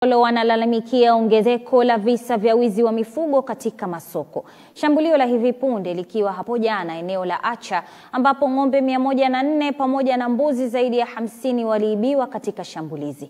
Wanalalamikia ongezeko la visa vya wizi wa mifugo katika masoko. Shambulio la hivi punde likiwa hapo jana eneo la Acha ambapo ng'ombe mia moja na nne pamoja na mbuzi zaidi ya hamsini waliibiwa katika shambulizi.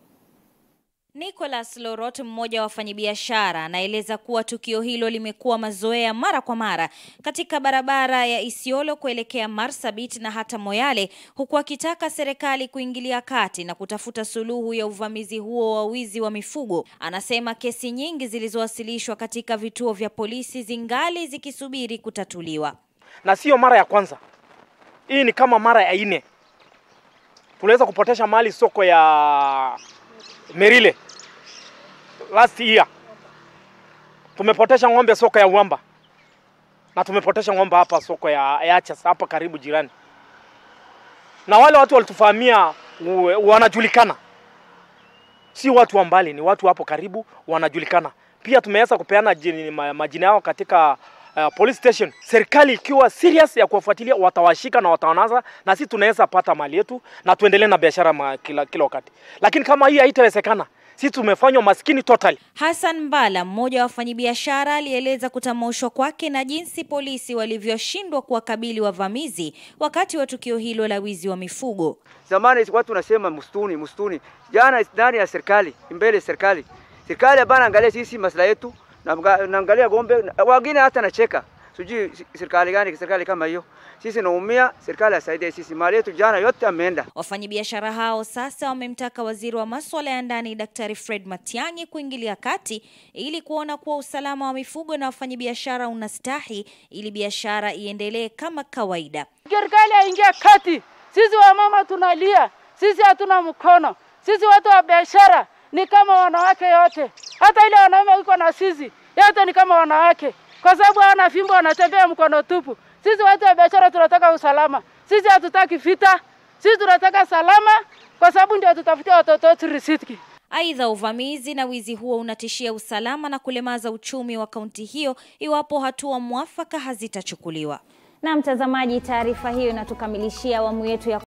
Nicholas Lorot, mmoja wa wafanyabiashara, anaeleza kuwa tukio hilo limekuwa mazoea mara kwa mara katika barabara ya Isiolo kuelekea Marsabit na hata Moyale, huku akitaka serikali kuingilia kati na kutafuta suluhu ya uvamizi huo wa wizi wa mifugo. Anasema kesi nyingi zilizowasilishwa katika vituo vya polisi zingali zikisubiri kutatuliwa. Na sio mara ya kwanza, hii ni kama mara ya nne. Tuliweza kupotesha mali soko ya Merile last year. Tumepotesha ng'ombe soko ya Uwamba na tumepotesha ng'ombe hapa soko ya Yachas hapa karibu jirani, na wale watu walitufahamia wanajulikana, si watu wa mbali, ni watu hapo karibu wanajulikana. Pia tumeweza kupeana majina yao katika uh, police station. Serikali ikiwa serious ya kuwafuatilia watawashika na watawanasa, na sisi tunaweza pata mali yetu na tuendelee na biashara kila, kila wakati, lakini kama hii haitawezekana sisi tumefanywa maskini totally. Hassan Mbala, mmoja wa wafanyabiashara, alieleza kutamoshwa kwake na jinsi polisi walivyoshindwa kuwakabili wavamizi wakati wa tukio hilo la wizi wa mifugo. Zamani watu wanasema msituni, msituni. Jana ndani ya serikali, mbele serikali. Serikali hapana angalia sisi maslahi yetu, naangalia ng'ombe, wengine hata nacheka. Sijui serikali gani, serikali kama hiyo. Sisi naumia, serikali asaidie sisi. Mali yetu jana yote ameenda. Wafanyabiashara hao sasa wamemtaka waziri wa masuala ya ndani Daktari Fred Matiang'i kuingilia kati ili kuona kuwa usalama wa mifugo na wafanyabiashara unastahi ili biashara iendelee kama kawaida. Serikali aingia kati. Sisi wamama tunalia, sisi hatuna mkono, sisi watu wa biashara ni kama wanawake yote, hata ile wanaume uko na sisi yote ni kama wanawake, kwa sababu hawana fimbo, wanatembea mkono tupu. Sisi watu wa biashara tunataka usalama, sisi hatutaki vita, sisi tunataka salama, kwa sababu ndio tutafutia watoto wetu riziki. Aidha, uvamizi na wizi huo unatishia usalama na kulemaza uchumi wa kaunti hiyo iwapo hatua mwafaka hazitachukuliwa. Na mtazamaji, taarifa hiyo inatukamilishia awamu yetu ya